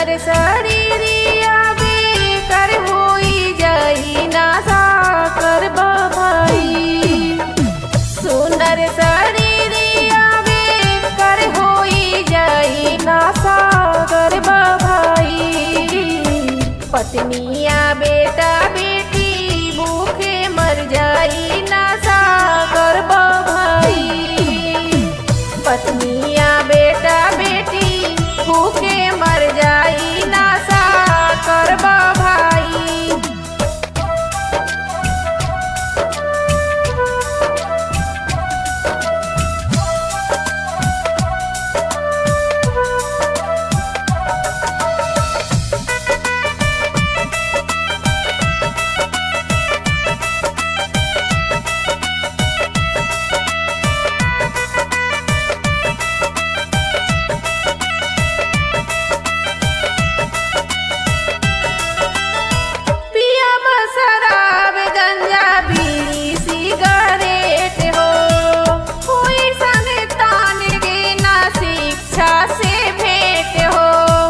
सुंदर शरीरिया बेकर होई जाई नासा करब भाई सुंदर शरीरिया बेकर होई जाई नासा करब भाई पत्निया बेटा बेटी भूखे मर जाई नासा करब भाई पत्निया बेटा बेटी भूखे मर जाई नासा करब भाई पिया शराब गंजा बीड़ी सिगरेट हो कोई संग तान गे ना शिक्षा से भेंट हो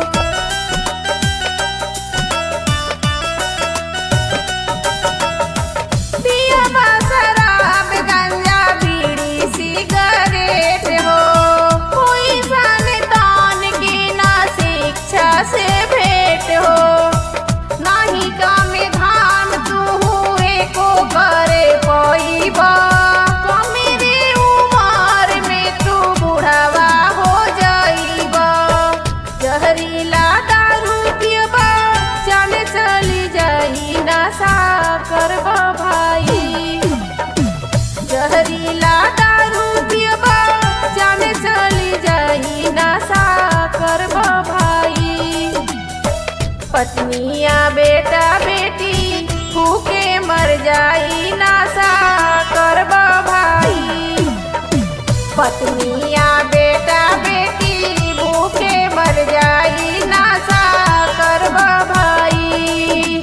पिया शराब गंजा बीड़ी सिगरेट हो कोई संग तान गे ना शिक्षा से भेंट हो नाही कामे धान तू हुए को करे पईबा कमेरे उमर में तू बुढ़ावा हो जाईबा जहरीला दारू पियबा चले चली जाई नशा करबा भाई जहरीला दारू पियबा चले चली जाई नशा करबा भाई पत्निया बेटा बेटी भूखे मर जाई नासा करब भाई पत्निया बेटा बेटी भूखे मर जाई नासा करब भाई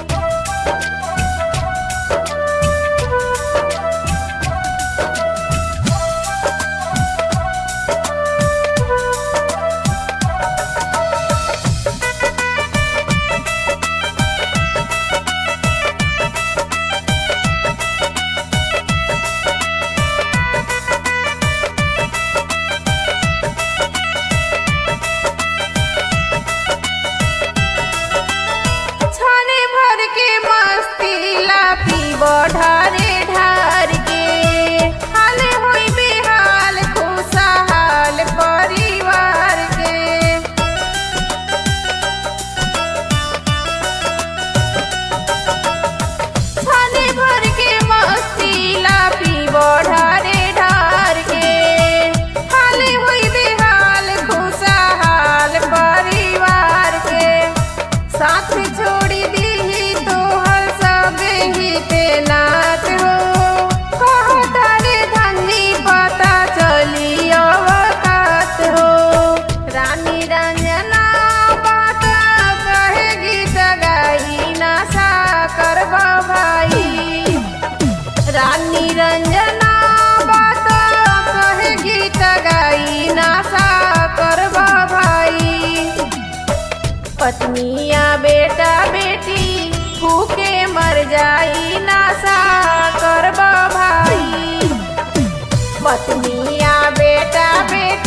छाने भर के मस्ती ला पीब ढारे ढार के हाल होई बेहाल खुशहाल परिवार के छाने भर के मस्ती ला पीब ढारे ढार के हाल होई बेहाल खुशहाल परिवार के साथ छोड़ी दी तोहर सब हिते नाथ हो कहता रे धनी पता चली अवकात हो रानी रंजना बात कहे गीत गाई नशा करब भाई रानी रंजना बात कहे गीत गाई नशा करब भाई पत्निया बेटा बेटी भूखे मर जाई नासा करब भाई पत्निया बेटा बेटी